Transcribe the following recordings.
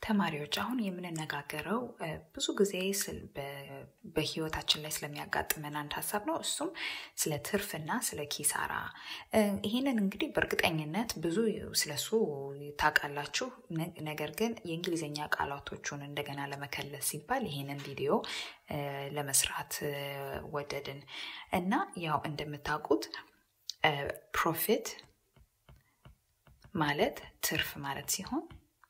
ተማሪዎች አሁን የምንነጋገረው ብዙ ጊዜ በህይወታችን ላይ ስለሚያጋጥመን አንድ ሀሳብ ነው። እሱም ስለ ትርፍና ስለ ኪሳራ። ይህንን እንግዲህ በእርግጠኝነት ብዙ ስለሱ ታውቃላችሁ። ነገር ግን የእንግሊዝኛ ቃላቶቹን እንደገና ለመከለስ ሲባል ይህንን ቪዲዮ ለመስራት ወደድን እና ያው እንደምታውቁት ፕሮፊት ማለት ትርፍ ማለት ሲሆን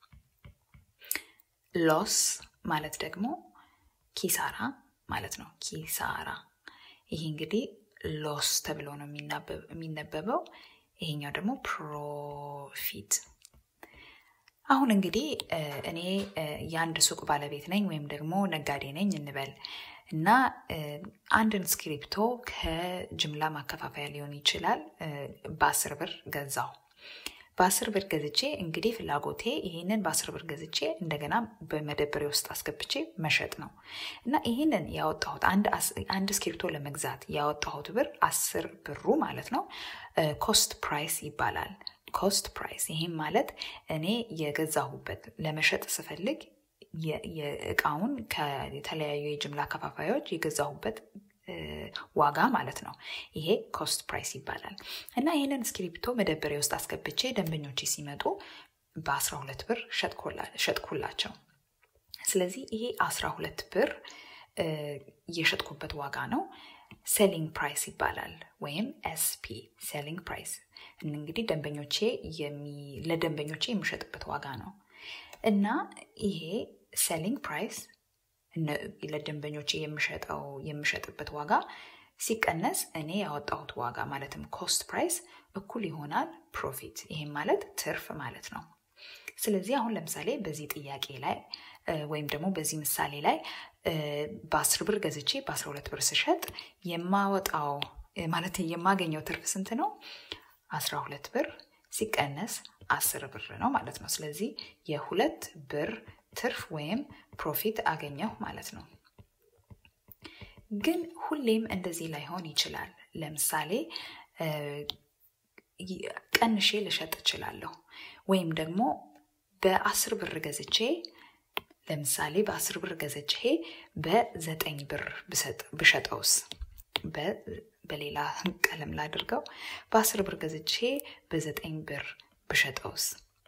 ሎስ ማለት ደግሞ ኪሳራ ማለት ነው። ኪሳራ ይሄ እንግዲህ ሎስ ተብሎ ነው የሚነበበው። ይሄኛው ደግሞ ፕሮፊት። አሁን እንግዲህ እኔ የአንድ ሱቅ ባለቤት ነኝ ወይም ደግሞ ነጋዴ ነኝ እንበል እና አንድን ስክሪፕቶ ከጅምላ ማከፋፈያ ሊሆን ይችላል በአስር ብር ገዛው። በአስር ብር ገዝቼ እንግዲህ ፍላጎቴ ይህንን በአስር ብር ገዝቼ እንደገና በመደብሬ ውስጥ አስገብቼ መሸጥ ነው እና ይህንን ያወጣሁት አንድ እስክሪብቶ ለመግዛት ያወጣሁት ብር አስር ብሩ ማለት ነው ኮስት ፕራይስ ይባላል። ኮስት ፕራይስ ይህም ማለት እኔ የገዛሁበት ለመሸጥ ስፈልግ የእቃውን ከተለያዩ የጅምላ ከፋፋዮች የገዛሁበት ዋጋ ማለት ነው። ይሄ ኮስት ፕራይስ ይባላል እና ይህንን እስክሪፕቶ መደበሪያ ውስጥ አስገብቼ ደንበኞቼ ሲመጡ በ12 ብር ሸጥኩላቸው። ስለዚህ ይሄ 12 ብር የሸጥኩበት ዋጋ ነው። ሴሊንግ ፕራይስ ይባላል ወይም ኤስፒ ሴሊንግ ፕራይስ። እንግዲህ ደንበኞቼ ለደንበኞቼ የሚሸጥበት ዋጋ ነው እና ይሄ ሴሊንግ ፕራይስ ለደንበኞቼ የምሸጠው የምሸጥበት ዋጋ ሲቀነስ እኔ ያወጣሁት ዋጋ ማለትም ኮስት ፕራይስ እኩል ይሆናል ፕሮፊት። ይሄም ማለት ትርፍ ማለት ነው። ስለዚህ አሁን ለምሳሌ በዚህ ጥያቄ ላይ ወይም ደግሞ በዚህ ምሳሌ ላይ በአስር ብር ገዝቼ በአስራ ሁለት ብር ስሸጥ የማወጣው ማለት የማገኘው ትርፍ ስንት ነው? አስራ ሁለት ብር ሲቀነስ አስር ብር ነው ማለት ነው። ስለዚህ የሁለት ብር ትርፍ ወይም ፕሮፊት አገኘሁ ማለት ነው። ግን ሁሌም እንደዚህ ላይሆን ይችላል። ለምሳሌ ቀንሼ ልሸጥ እችላለሁ። ወይም ደግሞ በአስር ብር ገዝቼ ለምሳሌ በአስር ብር ገዝቼ በዘጠኝ ብር ብሸጠውስ? በሌላ ቀለም ላድርገው። በአስር ብር ገዝቼ በዘጠኝ ብር ብሸጠውስ?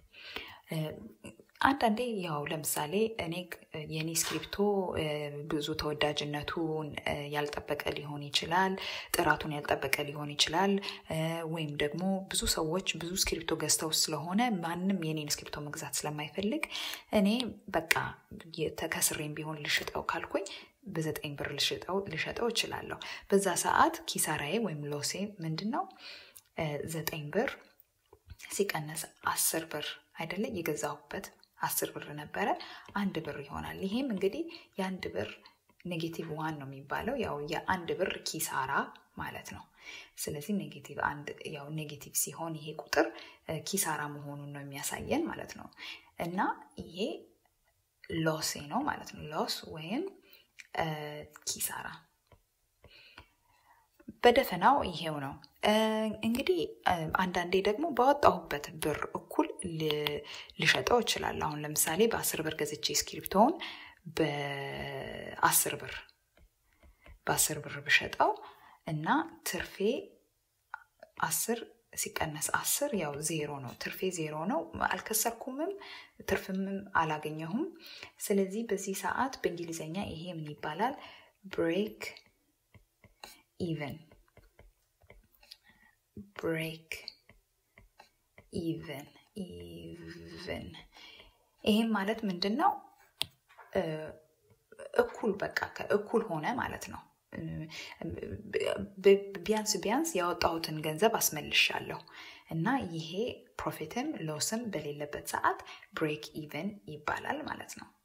አንዳንዴ ያው ለምሳሌ እኔ የኔ ስክሪፕቶ ብዙ ተወዳጅነቱን ያልጠበቀ ሊሆን ይችላል፣ ጥራቱን ያልጠበቀ ሊሆን ይችላል። ወይም ደግሞ ብዙ ሰዎች ብዙ ስክሪፕቶ ገዝተው ስለሆነ ማንም የኔን ስክሪፕቶ መግዛት ስለማይፈልግ እኔ በቃ ተከስሬም ቢሆን ልሽጠው ካልኩኝ በዘጠኝ ብር ልሸጠው እችላለሁ። በዛ ሰዓት ኪሳራዬ ወይም ሎሴ ምንድን ነው? ዘጠኝ ብር ሲቀነስ አስር ብር አይደለ የገዛሁበት አስር ብር ነበረ፣ አንድ ብር ይሆናል። ይሄም እንግዲህ የአንድ ብር ኔጌቲቭ ዋን ነው የሚባለው ያው የአንድ ብር ኪሳራ ማለት ነው። ስለዚህ ኔጌቲቭ አንድ ያው ኔጌቲቭ ሲሆን ይሄ ቁጥር ኪሳራ መሆኑን ነው የሚያሳየን ማለት ነው። እና ይሄ ሎሴ ነው ማለት ነው። ሎስ ወይም ኪሳራ በደፈናው ይሄው ነው። እንግዲህ አንዳንዴ ደግሞ ባወጣሁበት ብር እኩል ልሸጠው እችላለሁ። አሁን ለምሳሌ በአስር ብር ገዝቼ ስክሪፕቶውን በአስር ብር በአስር ብር ብሸጠው እና ትርፌ አስር ሲቀነስ አስር ያው ዜሮ ነው። ትርፌ ዜሮ ነው። አልከሰርኩምም፣ ትርፍምም አላገኘሁም። ስለዚህ በዚህ ሰዓት በእንግሊዝኛ ይሄ ምን ይባላል? ብሬክ ኢቨን ብሬክ ኢቨን ኢቨን። ይህም ማለት ምንድን ነው? እኩል በቃ እኩል ሆነ ማለት ነው። ቢያንስ ቢያንስ ያወጣሁትን ገንዘብ አስመልሻለሁ እና ይሄ ፕሮፊትም ሎስም በሌለበት ሰዓት ብሬክ ኢቨን ይባላል ማለት ነው።